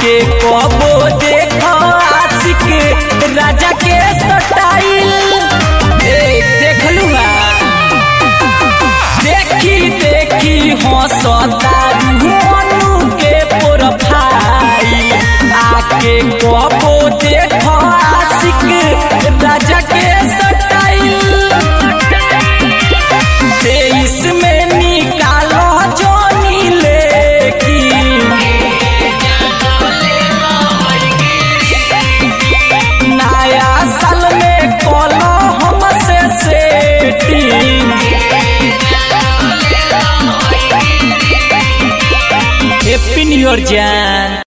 आके कबो देखो आशिक राजा के स्टाइल ए देखलू देखी देखी हंसता मनु के प्रोफाइल आके कबो देखो आशिक राजा के स्टाइल तेईस में निकालो जोनी लेकी नया साल में कलो हमसे सेटिंग हैप्पी न्यू ईयर जान